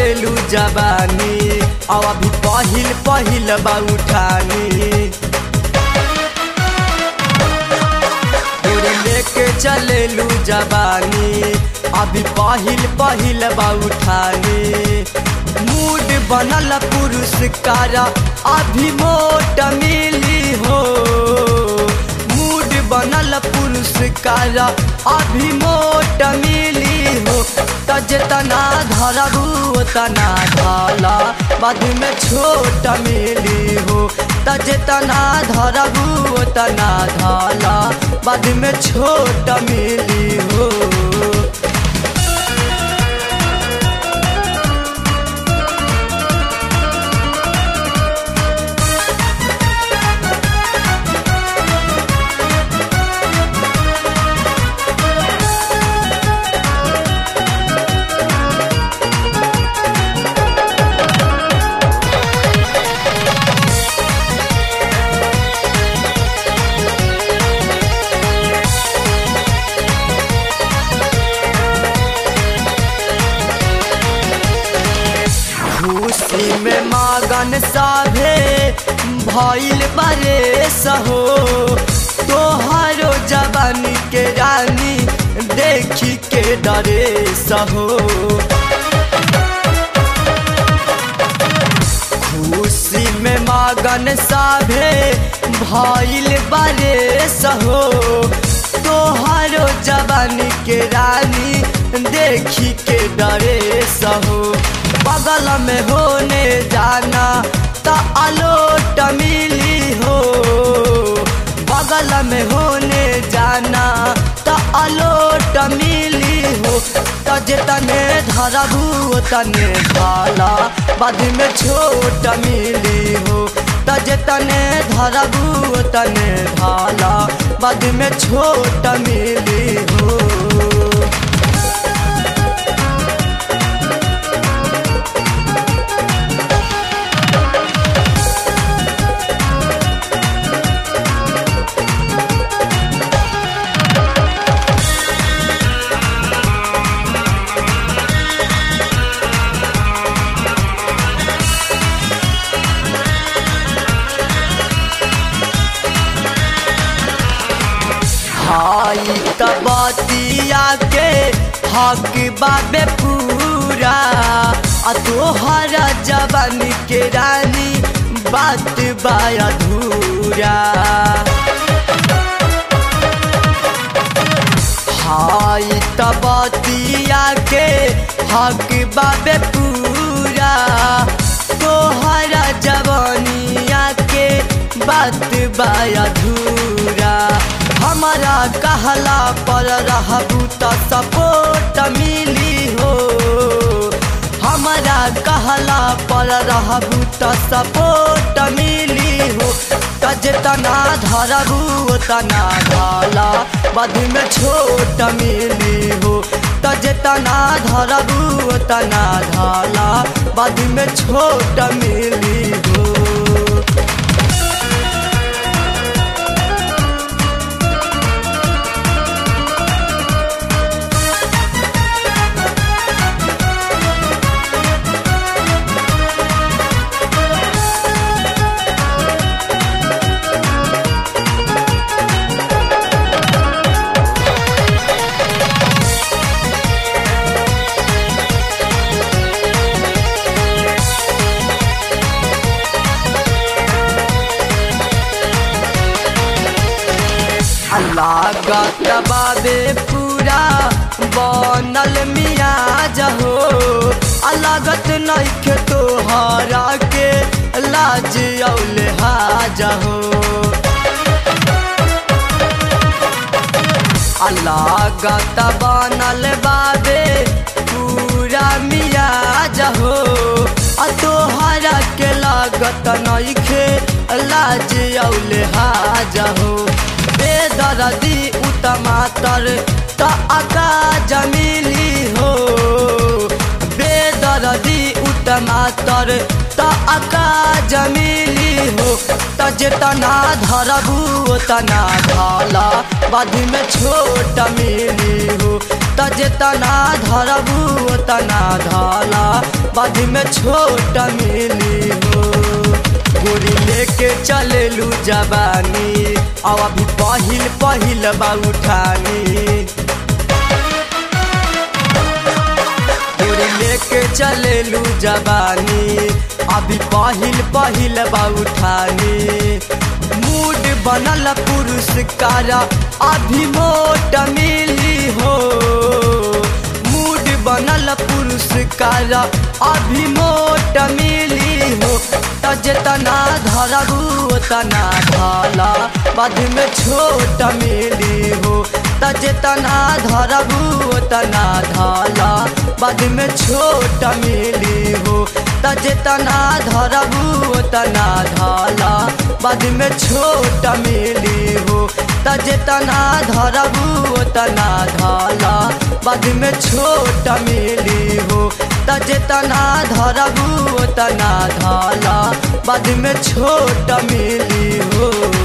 चलेलू जवानी अब अभी पहिल पहिल बा उठानी गोरी लेके चलेलू जवानी अभी पहिल पहिल बा उठानी मूड बनल पुरुष कारा अभी मोट मिली हो मूड बनल पुरुष कारा अभी मोट मिली हो तजना धरबू तना ढाला बाद में छोट मिली हो तजना धरबू तना ढाला बाद में छोट मिली हो खुशी में मागन साभे भइल बरे सहो तोहरो जवानी के रानी देखी के डरे सहो खुशी में मागन साभे भइल बरे सहो तोहरो जवानी के रानी देखी के डरे सहो बगल में होने जाना त अलोट मिली हो बगल में होने जाना त अलोट मिली हो त जितने धरबू तने भाला बाद में छोट मिली हो त जितने धरबू तने भाला बाद में छोट मिली हो हाई तबतिया के हक बाबे पूरा आ तोहरा जवान के रानी बात बा अधूरा हाई तबतिया के हक बाबे पूरा तोहरा जवानिया के बात बा अधूरा हमारा कहला पर रहबू त सपोर्ट मिली हो हमारा कहला पर रहबू त सपोर्ट मिली हो तजना धरबू तना ढाला बाद में छोट मिली हो तजना धरबू तना ढाला बाद में छोट मिली हो लागत बाबे पूरा बनल मियाज हो लागत नइखे तोहरा के लाज औले हाज हो लागत बनल बाबे पूरा मियाज हो आ तोहरा के लागत नइखे लाज औले हाज हो बेदरदी उतमातर त आका जमीली हो बेदरदी उतमातर त आका जमीली हो त जेतना धरबू तना ढाला बाद में छोट मिली हो त जेतना धरबू ओतना धला बाद में छोट मिली हो गोरी लेके चलेलू जवानी अब अभी पहिल पहिल बा उठानी गोरी लेके चलेलू जवानी अभी पहिल पहिल बा उठानी मूड बनल पुरुष कारा अभी मोट मिली हो मूड बनल पुरुष कारा अभी मोट मिली हो त जेतना धरबू तना ढाला बाद में छोट मिली हो त जेतना धरबू तना ढाला बाद में छोट मिली हो त जेतना धरबू तना ढाला बाद में छोट मिली हो त जेतना धरबू तना ढाला बाद में छोट मिली हो त जेतना धरबू तना ढाला बाद में छोट मिली हो